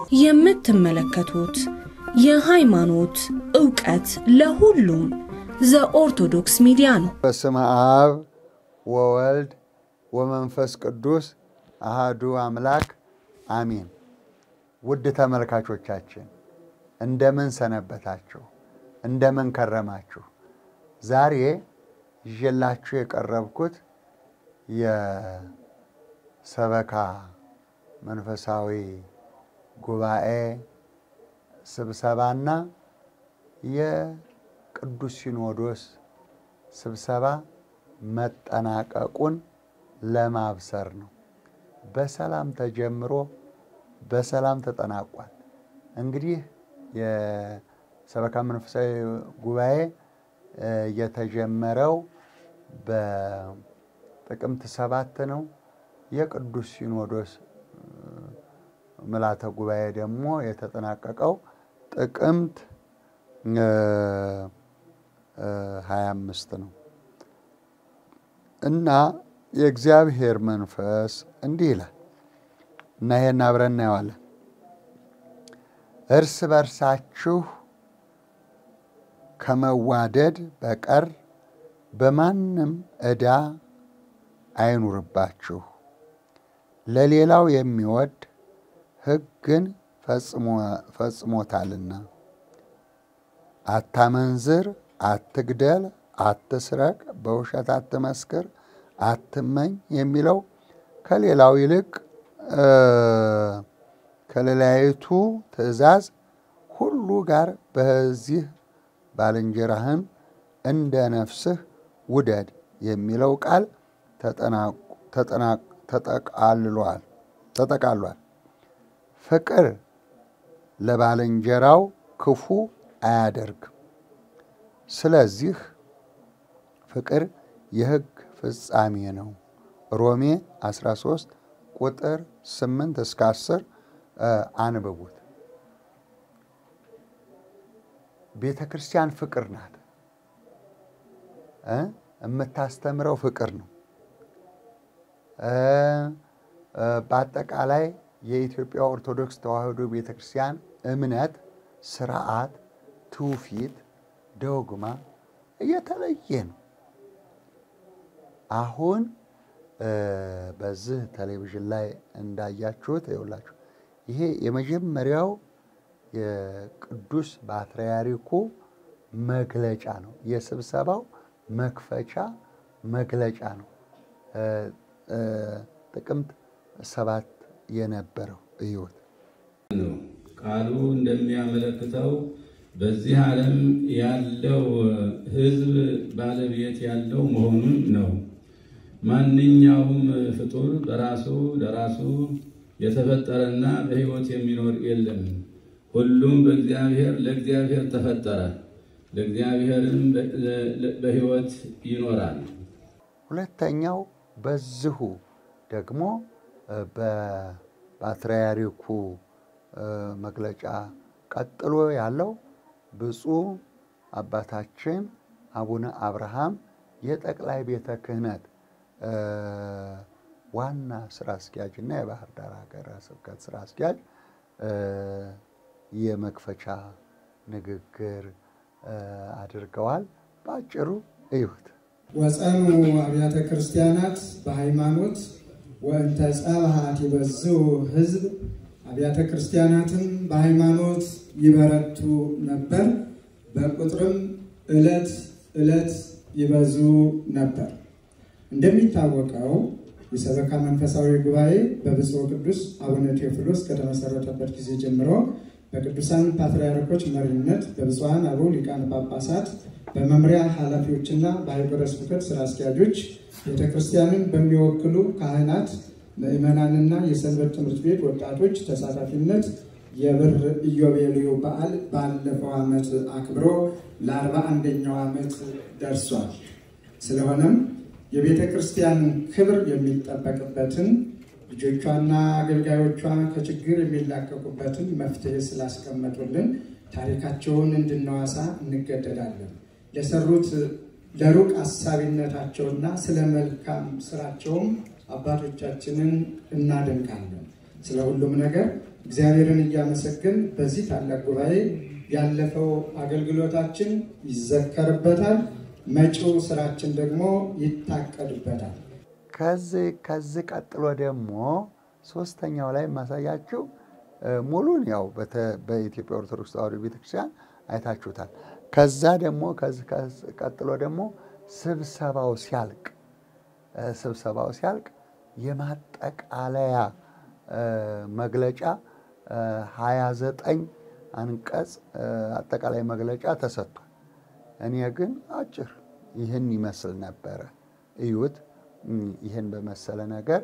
የምትመለከቱት የሃይማኖት ዕውቀት ለሁሉም ዘኦርቶዶክስ ሚዲያ ነው። በስመ አብ ወወልድ ወመንፈስ ቅዱስ አሃዱ አምላክ አሚን። ውድ ተመልካቾቻችን እንደምን ሰነበታችሁ? እንደምን ከረማችሁ? ዛሬ ይዤላችሁ የቀረብኩት የሰበካ መንፈሳዊ ጉባኤ ስብሰባና የቅዱስ ሲኖዶስ ስብሰባ መጠናቀቁን ለማብሰር ነው። በሰላም ተጀምሮ በሰላም ተጠናቋል። እንግዲህ የሰበካ መንፈሳዊ ጉባኤ የተጀመረው በጥቅምት ሰባት ነው። የቅዱስ ሲኖዶስ ምልዓተ ጉባኤ ደግሞ የተጠናቀቀው ጥቅምት ሀያ አምስት ነው እና የእግዚአብሔር መንፈስ እንዲህ ይላል እና ይሄን አብረን እናየዋለን። እርስ በርሳችሁ ከመዋደድ በቀር በማንም ዕዳ አይኑርባችሁ። ለሌላው የሚወድ ሕግን ፈጽሞታልና። አታመንዝር፣ አትግደል፣ አትስረቅ፣ በውሸት አትመስክር፣ አትመኝ የሚለው ከሌላው ይልቅ ከሌላይቱ ትእዛዝ ሁሉ ጋር በዚህ ባልንጀራህን እንደ ነፍስህ ውደድ የሚለው ቃል ተጠቃልሏል ተጠቃሏል። ፍቅር ለባልንጀራው ክፉ አያደርግም። ስለዚህ ፍቅር የሕግ ፍጻሜ ነው። ሮሜ 13 ቁጥር 8 እስከ 10 አንብቡት። ቤተ ክርስቲያን ፍቅር ናት። የምታስተምረው ፍቅር ነው። በአጠቃላይ የኢትዮጵያ ኦርቶዶክስ ተዋሕዶ ቤተ ክርስቲያን እምነት፣ ስርዓት፣ ትውፊት፣ ዶግማ እየተለየ ነው። አሁን በዚህ ቴሌቪዥን ላይ እንዳያችሁት ይኸውላችሁ ይሄ የመጀመሪያው የቅዱስ ፓትርያርኩ መግለጫ ነው። የስብሰባው መክፈቻ መግለጫ ነው። ጥቅምት ሰባት የነበረው እዩት። ቃሉ እንደሚያመለክተው በዚህ ዓለም ያለው ሕዝብ ባለቤት ያለው መሆኑን ነው። ማንኛውም ፍጡር በራሱ ለራሱ የተፈጠረና በሕይወት የሚኖር የለም። ሁሉም በእግዚአብሔር ለእግዚአብሔር ተፈጠረ፣ ለእግዚአብሔርም በሕይወት ይኖራል። ሁለተኛው በዚሁ ደግሞ በፓትርያርኩ መግለጫ ቀጥሎ ያለው ብፁዕ አባታችን አቡነ አብርሃም የጠቅላይ ቤተ ክህነት ዋና ስራ አስኪያጅ እና የባህር ዳር ሀገረ ስብከት ስራ አስኪያጅ የመክፈቻ ንግግር አድርገዋል። በአጭሩ እዩት። ወጸኑ አብያተ ክርስቲያናት በሃይማኖት ወእንተ ጸብሐት ይበዝሑ ሕዝብ አብያተ ክርስቲያናትም በሃይማኖት ይበረቱ ነበር፣ በቁጥርም ዕለት ዕለት ይበዙ ነበር። እንደሚታወቀው የሰበካ መንፈሳዊ ጉባኤ በብፁዕ ቅዱስ አቡነ ቴዎፍሎስ ከተመሰረተበት ጊዜ ጀምሮ በቅዱሳን ፓትርያርኮች መሪነት በብፁዓን አበው ሊቃነ ጳጳሳት በመምሪያ ኃላፊዎችና በሀገረ ስብከት ስራ አስኪያጆች ቤተክርስቲያንን በሚወክሉ ካህናት፣ ምዕመናንና የሰንበት ትምህርት ቤት ወጣቶች ተሳታፊነት የብር ኢዮቤልዩ በዓል ባለፈው ዓመት አክብሮ ለአርባ አንደኛው ዓመት ደርሷል። ስለሆነም የቤተ ክርስቲያን ክብር የሚጠበቅበትን ልጆቿና አገልጋዮቿ ከችግር የሚላቀቁበትን መፍትሄ ስላስቀመጡልን ታሪካቸውን እንድናዋሳ እንገደዳለን። ለሰሩት ለሩቅ አሳቢነታቸውና ስለ መልካም ስራቸውም አባቶቻችንን እናደንቃለን። ስለ ሁሉም ነገር እግዚአብሔርን እያመሰግን በዚህ ታላቅ ጉባኤ ያለፈው አገልግሎታችን ይዘከርበታል፣ መጪው ስራችን ደግሞ ይታቀድበታል። ከዚህ ከዚህ ቀጥሎ ደግሞ ሶስተኛው ላይ ማሳያችሁ ሙሉን ያው በኢትዮጵያ ኦርቶዶክስ ተዋሕዶ ቤተክርስቲያን አይታችሁታል። ከዛ ደግሞ ከዚህ ቀጥሎ ደግሞ ስብሰባው ሲያልቅ ስብሰባው ሲያልቅ የማጠቃለያ መግለጫ 29 አንቀጽ አጠቃላይ መግለጫ ተሰጥቷል። እኔ ግን አጭር ይህን ይመስል ነበረ። እዩት። ይህን በመሰለ ነገር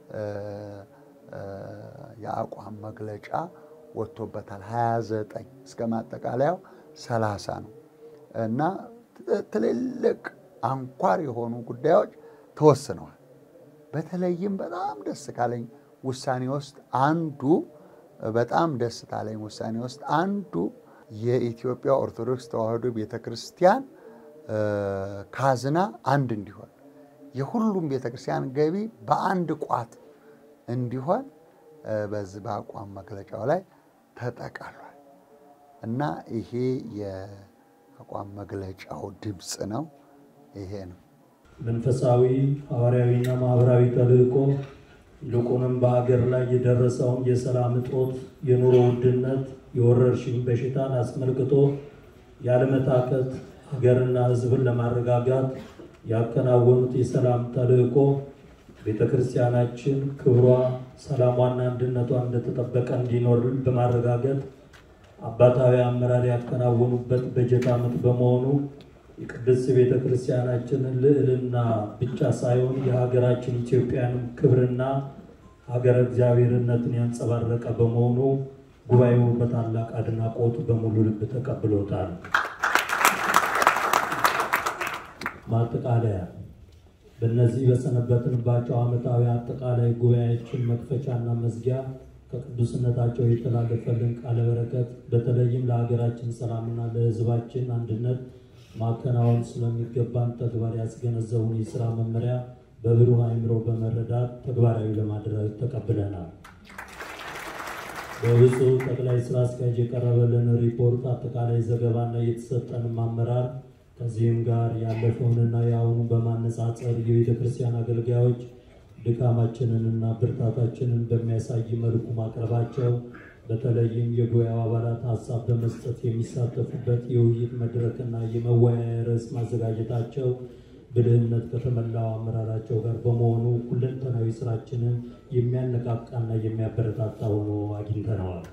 የአቋም መግለጫ ወጥቶበታል። 29 እስከ ማጠቃለያው 30 ነው እና ትልልቅ አንኳር የሆኑ ጉዳዮች ተወስነዋል። በተለይም በጣም ደስ ካለኝ ውሳኔ ውስጥ አንዱ በጣም ደስ ካለኝ ውሳኔ ውስጥ አንዱ የኢትዮጵያ ኦርቶዶክስ ተዋሕዶ ቤተ ክርስቲያን ካዝና አንድ እንዲሆን የሁሉም ቤተ ክርስቲያን ገቢ በአንድ ቋት እንዲሆን በዚህ በአቋም መግለጫው ላይ ተጠቃሏል እና ይሄ የአቋም መግለጫው ድምፅ ነው። ይሄ ነው መንፈሳዊ ሐዋርያዊና ማህበራዊ ተልእኮ ይልቁንም በሀገር ላይ የደረሰውን የሰላም እጦት፣ የኑሮ ውድነት፣ የወረርሽኝ በሽታን አስመልክቶ ያለመታከት ሀገርና ሕዝብን ለማረጋጋት ያከናወኑት የሰላም ተልእኮ ቤተ ክርስቲያናችን ክብሯ፣ ሰላሟና አንድነቷ እንደተጠበቀ እንዲኖር በማረጋገጥ አባታዊ አመራር ያከናወኑበት በጀት ዓመት በመሆኑ የቅድስት ቤተ ክርስቲያናችንን ልዕልና ብቻ ሳይሆን የሀገራችን ኢትዮጵያንም ክብርና ሀገረ እግዚአብሔርነትን ያንጸባረቀ በመሆኑ ጉባኤው በታላቅ አድናቆት በሙሉ ልብ ተቀብሎታል። ማጠቃለያ በእነዚህ በሰነበትንባቸው ዓመታዊ አጠቃላይ ጉባኤያችን መክፈቻና መዝጊያ ከቅዱስነታቸው የተላለፈልን ቃለ በረከት በተለይም ለሀገራችን ሰላምና ለሕዝባችን አንድነት ማከናወን ስለሚገባን ተግባር ያስገነዘቡን የሥራ መመሪያ በብሩህ አእምሮ በመረዳት ተግባራዊ ለማድረግ ተቀብለናል። በብፁዕ ጠቅላይ ሥራ አስኪያጅ የቀረበልን ሪፖርት አጠቃላይ ዘገባና የተሰጠንም አመራር ከዚህም ጋር ያለፈውንና የአሁኑን በማነጻጸር የቤተ ክርስቲያን አገልጋዮች ድካማችንንና ብርታታችንን በሚያሳይ መልኩ ማቅረባቸው በተለይም የጉባኤው አባላት ሀሳብ በመስጠት የሚሳተፉበት የውይይት መድረክና የመወያያ ርዕስ ማዘጋጀታቸው ብልህነት ከተሞላው አመራራቸው ጋር በመሆኑ ሁለንተናዊ ስራችንን የሚያነቃቃና የሚያበረታታ ሆኖ አግኝተነዋል።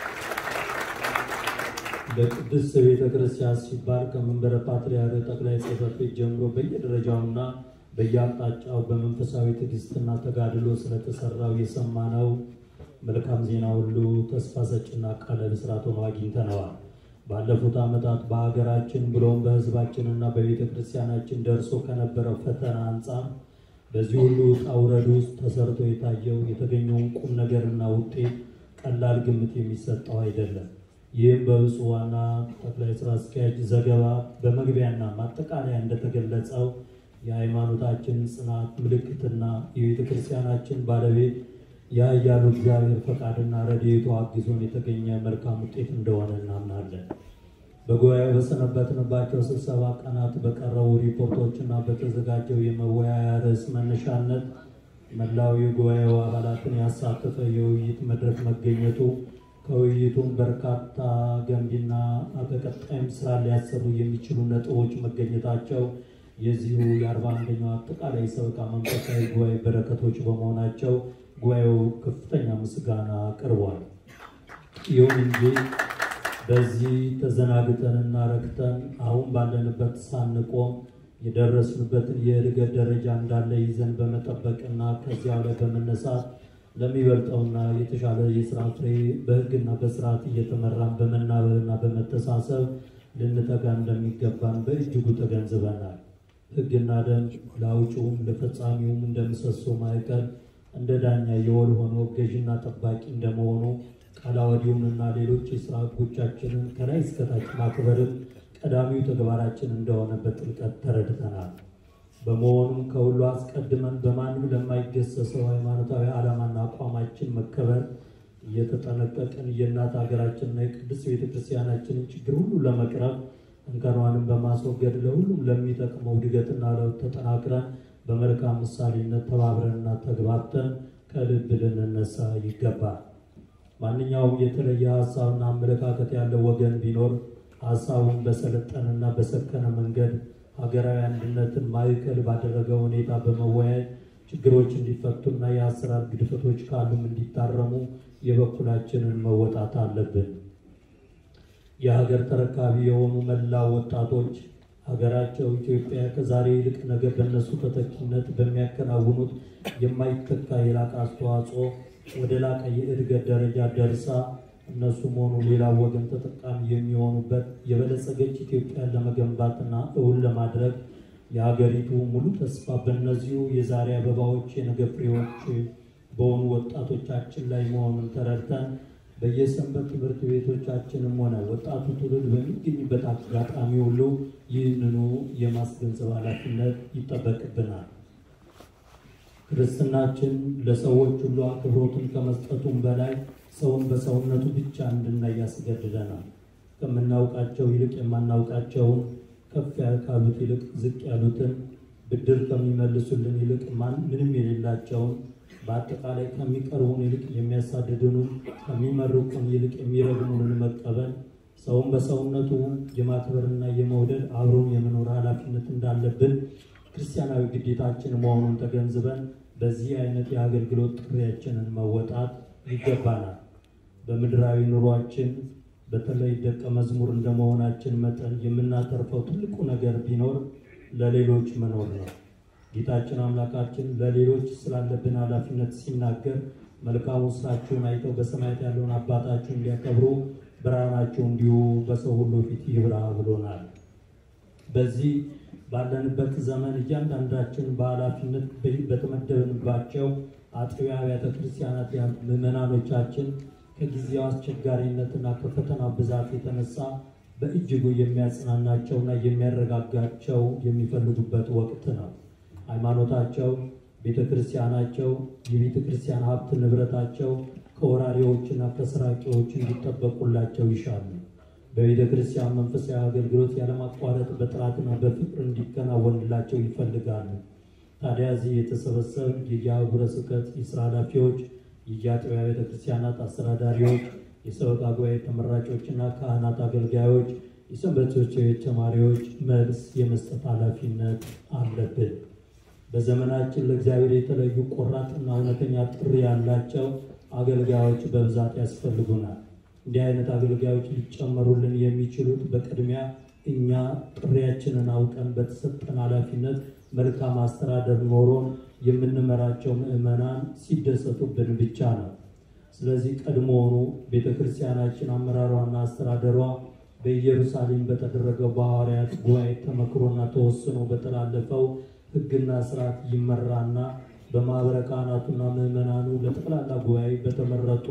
በቅድስት ቤተ ክርስቲያን ሲባል ከመንበረ ፓትርያርክ ጠቅላይ ጽሕፈት ቤት ጀምሮ በየደረጃውና በየአቅጣጫው በመንፈሳዊ ትዕግስትና ተጋድሎ ስለተሰራው የሰማነው መልካም ዜና ሁሉ ተስፋ ሰጭና ቃለ ብስራት ሆኖ አግኝተነዋል። ባለፉት ዓመታት በሀገራችን ብሎም በሕዝባችንና በቤተ ክርስቲያናችን ደርሶ ከነበረው ፈተና አንጻር በዚህ ሁሉ ውጣ ውረድ ውስጥ ተሰርቶ የታየው የተገኘውን ቁም ነገርና ውጤት ቀላል ግምት የሚሰጠው አይደለም። ይህም በብፁዕ ዋና ጠቅላይ ሥራ አስኪያጅ ዘገባ በመግቢያና ማጠቃለያ እንደተገለጸው የሃይማኖታችን ጽናት ምልክትና የቤተ ክርስቲያናችን ባለቤት የኃያሉ እግዚአብሔር ፈቃድና ረድኤቱ አግዞን የተገኘ መልካም ውጤት እንደሆነ እናምናለን። በጉባኤው በሰነበትንባቸው ስብሰባ ቀናት በቀረቡ ሪፖርቶችና በተዘጋጀው የመወያያ ርዕስ መነሻነት መላው የጉባኤው አባላትን ያሳተፈ የውይይት መድረክ መገኘቱ ከውይይቱም በርካታ ገንቢና በቀጣይም ስራ ሊያሰሩ የሚችሉ ነጥቦች መገኘታቸው የዚሁ የአርባ አንደኛው አጠቃላይ ሰበካ መንፈሳዊ ጉባኤ በረከቶች በመሆናቸው ጉባኤው ከፍተኛ ምስጋና ቀርቧል። ይሁን እንጂ በዚህ ተዘናግተንና ረክተን አሁን ባለንበት ሳንቆም የደረስንበትን የእድገት ደረጃ እንዳለ ይዘን በመጠበቅና ከዚያው ላይ በመነሳት ለሚበልጠውና የተሻለ የስራ ፍሬ በሕግና በስርዓት እየተመራን በመናበብና በመተሳሰብ ልንተጋ እንደሚገባን በእጅጉ ተገንዝበናል። ሕግና ደንብ ለአውጪውም ለፈጻሚውም እንደ ምሰሶ ማዕከል እንደ ዳኛ የወል ሆኖ ገዥና ጠባቂ እንደመሆኑ ቃለ ዓዋዲውንና ሌሎች የስራ ሕጎቻችንን ከላይ እስከታች ማክበርም ቀዳሚው ተግባራችን እንደሆነ በጥልቀት ተረድተናል። በመሆኑም ከሁሉ አስቀድመን በማንም ለማይገሰሰው ሃይማኖታዊ ዓላማና አቋማችን መከበር እየተጠነቀቅን የእናት ሀገራችንና የቅድስት ቤተክርስቲያናችንን ችግር ሁሉ ለመቅረፍ እንከኗንም በማስወገድ ለሁሉም ለሚጠቅመው እድገትና ለውጥ ተጠናክረን በመልካም ምሳሌነት ተባብረንና ተግባብተን ከልብ ልንነሳ ይገባል። ማንኛውም የተለየ ሀሳብና አመለካከት ያለው ወገን ቢኖር ሀሳቡን በሰለጠነና በሰከነ መንገድ ሀገራዊ አንድነትን ማዕከል ባደረገ ሁኔታ በመወያየት ችግሮች እንዲፈቱና የአሰራር ግድፈቶች ካሉም እንዲታረሙ የበኩላችንን መወጣት አለብን። የሀገር ተረካቢ የሆኑ መላው ወጣቶች ሀገራቸው ኢትዮጵያ ከዛሬ ይልቅ ነገ በእነሱ ተተኪነት በሚያከናውኑት የማይተካ የላቀ አስተዋጽኦ ወደ ላቀ የእድገት ደረጃ ደርሳ እነሱም ሆኑ ሌላ ወገን ተጠቃሚ የሚሆኑበት የበለጸገች ኢትዮጵያን ለመገንባትና እውን ለማድረግ የሀገሪቱ ሙሉ ተስፋ በእነዚሁ የዛሬ አበባዎች የነገ ፍሬዎች በሆኑ ወጣቶቻችን ላይ መሆኑን ተረድተን በየሰንበት ትምህርት ቤቶቻችንም ሆነ ወጣቱ ትውልድ በሚገኝበት አጋጣሚ ሁሉ ይህንኑ የማስገንዘብ ኃላፊነት ይጠበቅብናል። ክርስትናችን ለሰዎች ሁሉ አክብሮትን ከመስጠቱም በላይ ሰውን በሰውነቱ ብቻ እንድናይ ያስገድደናል። ከምናውቃቸው ይልቅ የማናውቃቸውን ከፍ ካሉት ይልቅ ዝቅ ያሉትን ብድር ከሚመልሱልን ይልቅ ምንም የሌላቸውን በአጠቃላይ ከሚቀርቡን ይልቅ የሚያሳድዱንን ከሚመርቁን ይልቅ የሚረግሙንን መቀበል ሰውን በሰውነቱ የማክበርና የመውደድ አብሮን የመኖር ኃላፊነት እንዳለብን ክርስቲያናዊ ግዴታችን መሆኑን ተገንዝበን በዚህ አይነት የአገልግሎት ጥሪያችንን መወጣት ይገባናል። በምድራዊ ኑሯችን በተለይ ደቀ መዝሙር እንደመሆናችን መጠን የምናተርፈው ትልቁ ነገር ቢኖር ለሌሎች መኖር ነው። ጌታችን አምላካችን ለሌሎች ስላለብን ኃላፊነት ሲናገር መልካሙ ስራችሁን አይተው በሰማያት ያለውን አባታችሁን እንዲያከብሩ ብርሃናችሁ እንዲሁ በሰው ሁሉ ፊት ይብራ ብሎናል። በዚህ ባለንበት ዘመን እያንዳንዳችን በኃላፊነት በተመደብንባቸው አጥቢያ አብያተ ክርስቲያናት ምዕመናኖቻችን ከጊዜው አስቸጋሪነትና ከፈተና ብዛት የተነሳ በእጅጉ የሚያጽናናቸውና የሚያረጋጋቸው የሚፈልጉበት ወቅት ነው። ሃይማኖታቸው፣ ቤተ ክርስቲያናቸው፣ የቤተ ክርስቲያን ሀብት ንብረታቸው ከወራሪዎችና ከስራቂዎች እንዲጠበቁላቸው ይሻሉ። በቤተ ክርስቲያን መንፈሳዊ አገልግሎት ያለማቋረጥ በጥራትና በፍቅር እንዲከናወንላቸው ይፈልጋሉ። ታዲያ እዚህ የተሰበሰብ የየአህጉረ ስብከት የስራ ኃላፊዎች፣ የየአጥቢያ ቤተ ክርስቲያናት አስተዳዳሪዎች፣ የሰበካ ጉባኤ ተመራጮችና ካህናት አገልጋዮች፣ የሰንበት ትምህርት ቤት ተማሪዎች መልስ የመስጠት ኃላፊነት አለብን። በዘመናችን ለእግዚአብሔር የተለዩ ቆራጥና እውነተኛ ጥሪ ያላቸው አገልጋዮች በብዛት ያስፈልጉናል። እንዲህ አይነት አገልጋዮች ሊጨመሩልን የሚችሉት በቅድሚያ እኛ ጥሪያችንን አውቀን በተሰጠን ኃላፊነት መልካም አስተዳደር ኖሮን የምንመራቸው ምዕመናን ሲደሰቱብን ብቻ ነው። ስለዚህ ቀድሞውኑ ቤተ ክርስቲያናችን አመራሯና አስተዳደሯ በኢየሩሳሌም በተደረገው በሐዋርያት ጉባኤ ተመክሮና ተወስኖ በተላለፈው ሕግና ስርዓት ይመራና በማኅበረ ካህናቱና ምዕመናኑ ለጠቅላላ ጉባኤ በተመረጡ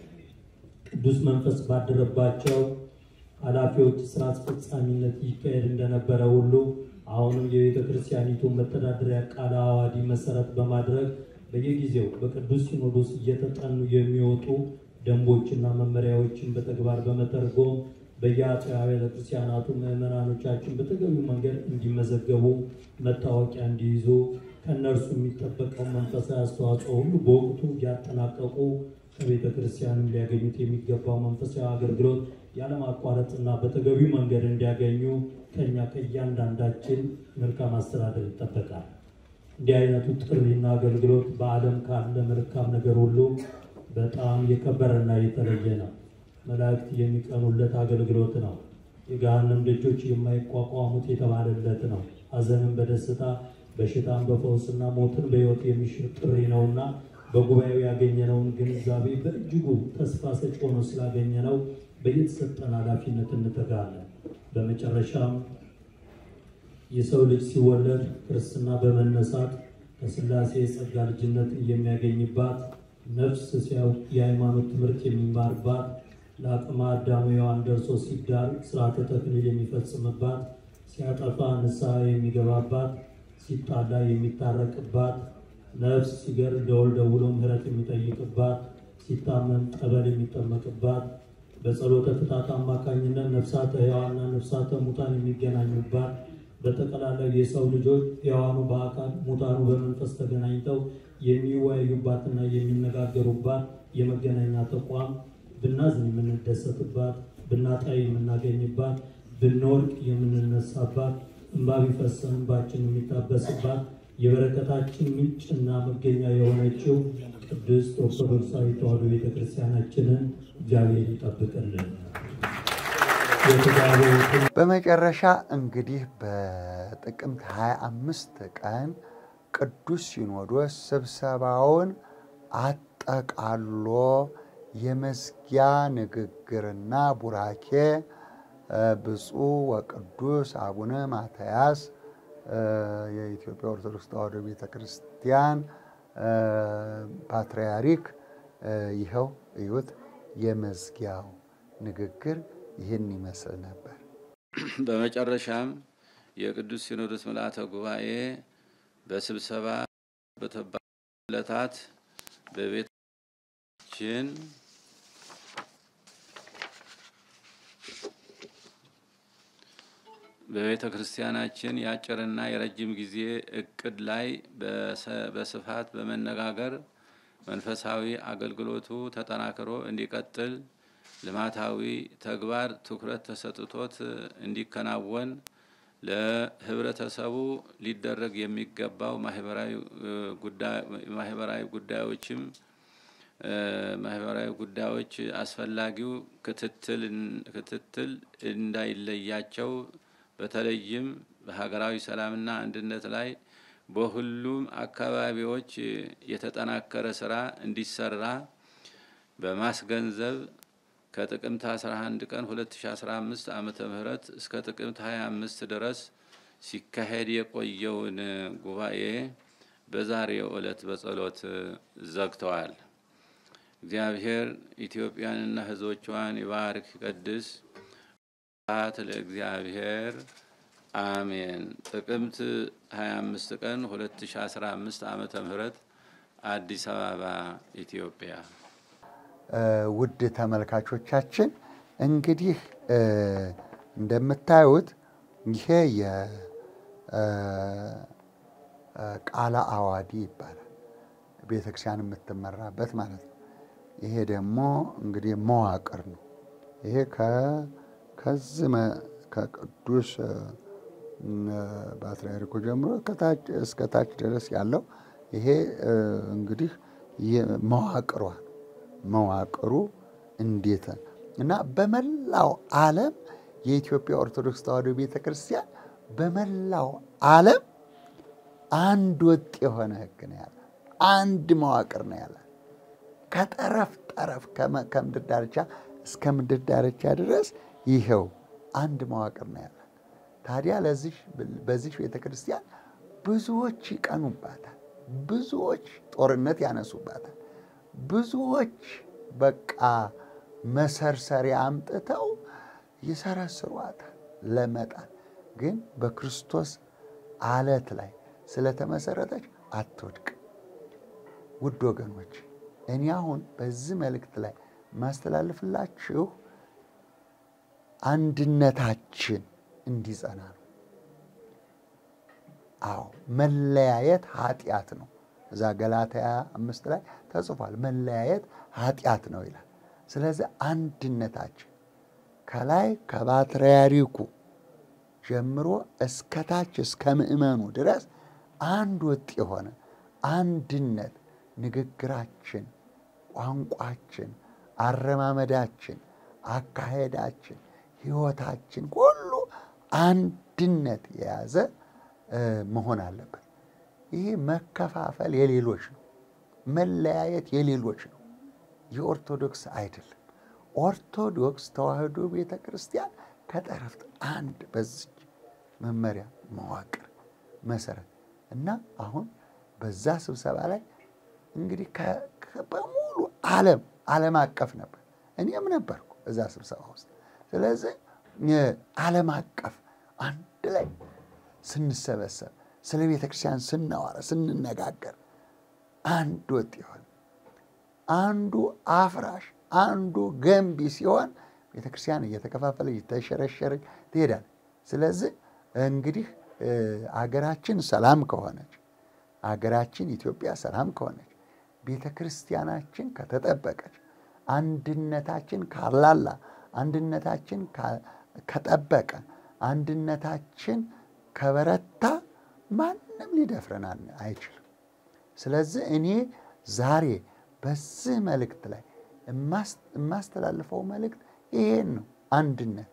ቅዱስ መንፈስ ባደረባቸው ኃላፊዎች ስራ አስፈጻሚነት ይካሄድ እንደነበረ ሁሉ አሁንም የቤተ ክርስቲያኒቱ መተዳደሪያ ቃለ ዓዋዲ መሰረት በማድረግ በየጊዜው በቅዱስ ሲኖዶስ እየተጠኑ የሚወጡ ደንቦችና መመሪያዎችን በተግባር በመተርጎም በየአጥቢያ ቤተ ክርስቲያናቱ ምዕመናኖቻችን በተገቢው መንገድ እንዲመዘገቡ መታወቂያ እንዲይዙ ከእነርሱ የሚጠበቀው መንፈሳዊ አስተዋጽኦ ሁሉ በወቅቱ እያጠናቀቁ ከቤተ ክርስቲያንም ሊያገኙት የሚገባው መንፈሳዊ አገልግሎት ያለማቋረጥና በተገቢው መንገድ እንዲያገኙ ከኛ ከእያንዳንዳችን መልካም አስተዳደር ይጠበቃል። እንዲህ አይነቱ ጥሪና አገልግሎት በዓለም ካለ መልካም ነገር ሁሉ በጣም የከበረና የተለየ ነው። መላእክት የሚቀኑለት አገልግሎት ነው። የገሃነም ደጆች የማይቋቋሙት የተባለለት ነው። ሐዘንን በደስታ በሽታን በፈውስና ሞትን በሕይወት የሚሽር ጥሪ ነውና በጉባኤው ያገኘነውን ግንዛቤ በእጅጉ ተስፋ ሰጭ ሆኖ ስላገኘነው በየተሰጠን ኃላፊነት እንተጋለን። በመጨረሻም የሰው ልጅ ሲወለድ ክርስትና በመነሳት ከሥላሴ የጸጋ ልጅነትን የሚያገኝባት ነፍስ ሲያውቅ የሃይማኖት ትምህርት የሚማርባት ለአቅመ አዳም ሔዋን ደርሶ ሲዳር ሥርዓተ ተክሊል የሚፈጽምባት ሲያጠፋ ንስሐ የሚገባባት ሲጣላ የሚታረቅባት ነፍስ ሲገር ደወል ደውሎ ምሕረት የሚጠይቅባት ሲታመም ጠበል የሚጠመቅባት በጸሎተ ፍታት አማካኝነት ነፍሳተ ሕያዋንና ነፍሳተ ሙታን የሚገናኙባት በጠቅላላው የሰው ልጆች ሕያዋኑ በአካል ሙታኑ በመንፈስ ተገናኝተው የሚወያዩባትና የሚነጋገሩባት የመገናኛ ተቋም ብናዝን የምንደሰትባት፣ ብናጣ የምናገኝባት፣ ብንወድቅ የምንነሳባት፣ እንባ ቢፈሰን እንባችን የሚታበስባት የበረከታችን ምንጭና መገኛ የሆነችው ቅድስት ኦርቶዶክሳዊ ተዋሕዶ ቤተክርስቲያናችንን እግዚአብሔር ይጠብቅልን። የተጋበዙትን በመጨረሻ እንግዲህ በጥቅምት 25 ቀን ቅዱስ ሲኖዶስ ስብሰባውን አጠቃሎ የመዝጊያ ንግግርና ቡራኬ ብፁዕ ወቅዱስ አቡነ ማትያስ የኢትዮጵያ ኦርቶዶክስ ተዋሕዶ ቤተ ክርስቲያን ፓትርያርክ ይኸው እዩት። የመዝጊያው ንግግር ይህን ይመስል ነበር። በመጨረሻም የቅዱስ ሲኖዶስ ምልአተ ጉባኤ በስብሰባ በተባለታት በቤታችን በቤተ ክርስቲያናችን የአጭርና የረጅም ጊዜ እቅድ ላይ በስፋት በመነጋገር መንፈሳዊ አገልግሎቱ ተጠናክሮ እንዲቀጥል ልማታዊ ተግባር ትኩረት ተሰጥቶት እንዲከናወን ለህብረተሰቡ ሊደረግ የሚገባው ማህበራዊ ጉዳዮችም ማህበራዊ ጉዳዮች አስፈላጊው ክትትል እንዳይለያቸው በተለይም በሀገራዊ ሰላምና አንድነት ላይ በሁሉም አካባቢዎች የተጠናከረ ስራ እንዲሰራ በማስገንዘብ ከጥቅምት 11 ቀን 2015 ዓመተ ምህረት እስከ ጥቅምት 25 ድረስ ሲካሄድ የቆየውን ጉባኤ በዛሬው ዕለት በጸሎት ዘግተዋል። እግዚአብሔር ኢትዮጵያንና ሕዝቦቿን ይባርክ ይቀድስ። ት ለእግዚአብሔር አሜን። ጥቅምት 25 ቀን 2015 ዓመተ ምህረት አዲስ አበባ ኢትዮጵያ። ውድ ተመልካቾቻችን እንግዲህ እንደምታዩት ይሄ የቃለ አዋዲ ይባላል። ቤተክርስቲያን የምትመራበት ማለት ነው። ይሄ ደግሞ እንግዲህ መዋቅር ነው። ይሄ ከዚህ ከቅዱስ ፓትርያርኩ ጀምሮ ከታች እስከ ታች ድረስ ያለው ይሄ እንግዲህ መዋቅሯ ነው። መዋቅሩ እንዴት እና በመላው ዓለም የኢትዮጵያ ኦርቶዶክስ ተዋሕዶ ቤተ ክርስቲያን በመላው ዓለም አንድ ወጥ የሆነ ሕግ ነው ያለ፣ አንድ መዋቅር ነው ያለ። ከጠረፍ ጠረፍ ከምድር ዳርቻ እስከ ምድር ዳርቻ ድረስ ይኸው አንድ መዋቅር ነው ያለ። ታዲያ ለዚህ በዚህ ቤተ ክርስቲያን ብዙዎች ይቀኑባታል፣ ብዙዎች ጦርነት ያነሱባታል፣ ብዙዎች በቃ መሰርሰሪያ አምጥተው ይሰረስሯታል ለመጣል። ግን በክርስቶስ አለት ላይ ስለተመሰረተች አትወድቅ። ውድ ወገኖች እኔ አሁን በዚህ መልእክት ላይ ማስተላልፍላችሁ አንድነታችን እንዲጸና ነው። አዎ መለያየት ኃጢአት ነው። እዛ ገላትያ አምስት ላይ ተጽፏል። መለያየት ኃጢአት ነው ይላል። ስለዚህ አንድነታችን ከላይ ከፓትርያርኩ ጀምሮ እስከ ታች እስከ ምእመኑ ድረስ አንድ ወጥ የሆነ አንድነት ንግግራችን፣ ቋንቋችን፣ አረማመዳችን፣ አካሄዳችን፣ ሕይወታችን ሁሉ አንድነት የያዘ መሆን አለበት። ይህ መከፋፈል የሌሎች ነው። መለያየት የሌሎች ነው። የኦርቶዶክስ አይደለም። ኦርቶዶክስ ተዋሕዶ ቤተ ክርስቲያን ከጠረፍት አንድ በዚች መመሪያ መዋቅር መሰረት እና አሁን በዛ ስብሰባ ላይ እንግዲህ በሙሉ ዓለም ዓለም አቀፍ ነበር። እኔም ነበርኩ እዛ ስብሰባ ውስጥ። ስለዚህ ዓለም አቀፍ አንድ ላይ ስንሰበሰብ ስለ ቤተ ክርስቲያን ስናወራ ስንነጋገር አንድ ወጥ የሆነ አንድነት የያዘ መሆን አለበት። ይህ መከፋፈል የሌሎች ነው። መለያየት የሌሎች ነው። የኦርቶዶክስ አይደለም። ኦርቶዶክስ ተዋሕዶ ቤተ ክርስቲያን ከጠረፍት አንድ በዚች መመሪያ መዋቅር መሰረት እና አሁን በዛ ስብሰባ ላይ እንግዲህ በሙሉ ዓለም ዓለም አቀፍ ነበር። እኔም ነበርኩ እዛ ስብሰባ ውስጥ። ስለዚህ ዓለም አቀፍ አንድ ላይ ስንሰበሰብ ስለ ቤተ ክርስቲያን ስናወራ ስንነጋገር አንድ ወጥ የሆነ አንዱ አፍራሽ፣ አንዱ ገንቢ ሲሆን ቤተ ክርስቲያን እየተከፋፈለ እየተሸረሸረች ትሄዳል። ስለዚህ እንግዲህ አገራችን ሰላም ከሆነች አገራችን ኢትዮጵያ ሰላም ከሆነች ቤተ ክርስቲያናችን ከተጠበቀች አንድነታችን ካላላ አንድነታችን ከጠበቀ አንድነታችን ከበረታ ማንም ሊደፍረን አይችልም። ስለዚህ እኔ ዛሬ በዚህ መልእክት ላይ የማስተላልፈው መልእክት ይሄን ነው። አንድነት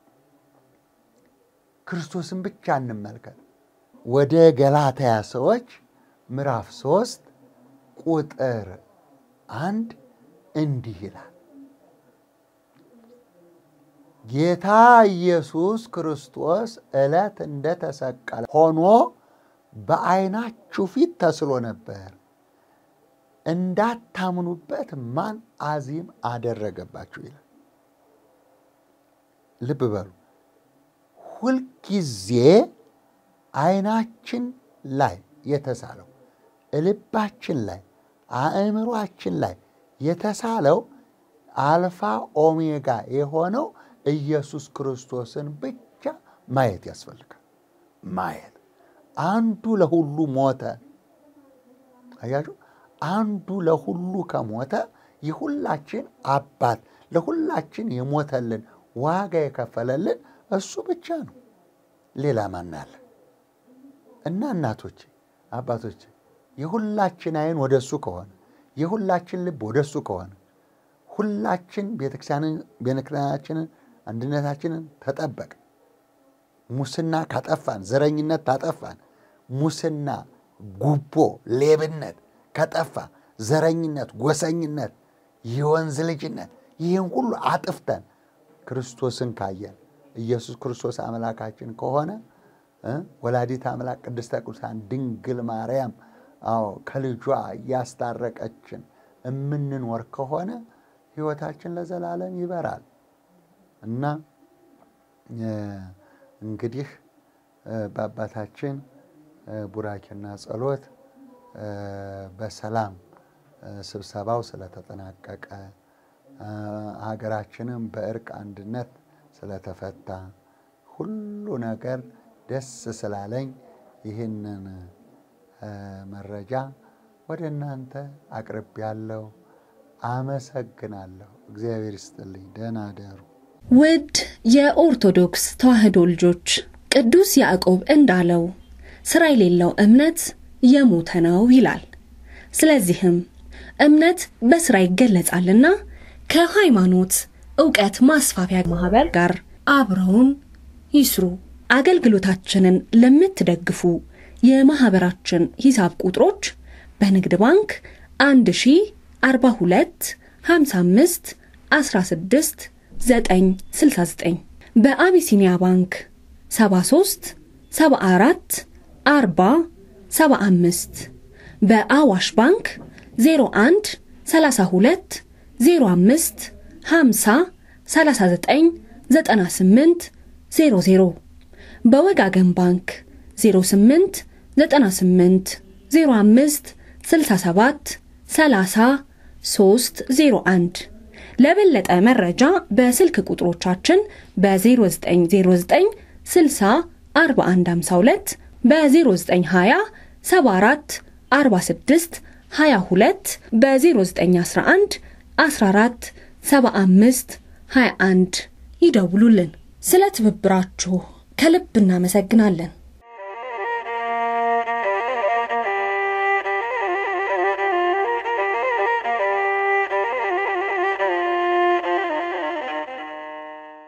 ክርስቶስን ብቻ እንመልከት። ወደ ገላትያ ሰዎች ምዕራፍ ሶስት ቁጥር አንድ እንዲህ ይላል ጌታ ኢየሱስ ክርስቶስ ዕለት እንደተሰቀለ ሆኖ በዓይናችሁ ፊት ተስሎ ነበር። እንዳታምኑበት ማን አዚም አደረገባችሁ ይላል። ልብ በሉ። ሁልጊዜ ዓይናችን ላይ የተሳለው ልባችን ላይ አእምሯችን ላይ የተሳለው አልፋ ኦሜጋ የሆነው ኢየሱስ ክርስቶስን ብቻ ማየት ያስፈልጋል። ማየት አንዱ ለሁሉ ሞተ። አያችሁ፣ አንዱ ለሁሉ ከሞተ የሁላችን አባት ለሁላችን የሞተልን ዋጋ የከፈለልን እሱ ብቻ ነው። ሌላ ማን አለ? እና እናቶች አባቶች፣ የሁላችን አይን ወደ እሱ ከሆነ የሁላችን ልብ ወደ እሱ ከሆነ ሁላችን ቤተክርስቲያናችንን አንድነታችንን ተጠበቅ ሙስና ካጠፋን፣ ዘረኝነት ታጠፋን፣ ሙስና፣ ጉቦ፣ ሌብነት ከጠፋ፣ ዘረኝነት፣ ጎሰኝነት፣ የወንዝ ልጅነት ይህን ሁሉ አጥፍተን ክርስቶስን ካየን ኢየሱስ ክርስቶስ አምላካችን ከሆነ ወላዲት አምላክ ቅድስተ ቅዱሳን ድንግል ማርያም አዎ ከልጇ እያስታረቀችን የምንኖር ከሆነ ሕይወታችን ለዘላለም ይበራል እና እንግዲህ በአባታችን ቡራኬና ጸሎት በሰላም ስብሰባው ስለተጠናቀቀ ሀገራችንም በእርቅ አንድነት ስለተፈታ ሁሉ ነገር ደስ ስላለኝ ይህንን መረጃ ወደ እናንተ አቅርቤያለሁ። አመሰግናለሁ። እግዚአብሔር ይስጥልኝ። ደህና ደሩ። ውድ የኦርቶዶክስ ተዋሕዶ ልጆች ቅዱስ ያዕቆብ እንዳለው ሥራ የሌለው እምነት የሞተ ነው ይላል። ስለዚህም እምነት በሥራ ይገለጻልና ከሃይማኖት ዕውቀት ማስፋፊያ ማህበር ጋር አብረውን ይስሩ። አገልግሎታችንን ለምትደግፉ የማህበራችን ሂሳብ ቁጥሮች በንግድ ባንክ 1042 55 16 969 በአቢሲኒያ ባንክ 73 74 40 75 በአዋሽ ባንክ 01 32 05 50 39 98 00 በወጋገን ባንክ 08 98 05 67 30 301 ለበለጠ መረጃ በስልክ ቁጥሮቻችን በ0909 60 4152 በ0920 74 46 22 በ0911 14 75 21 ይደውሉልን። ስለ ትብብራችሁ ከልብ እናመሰግናለን።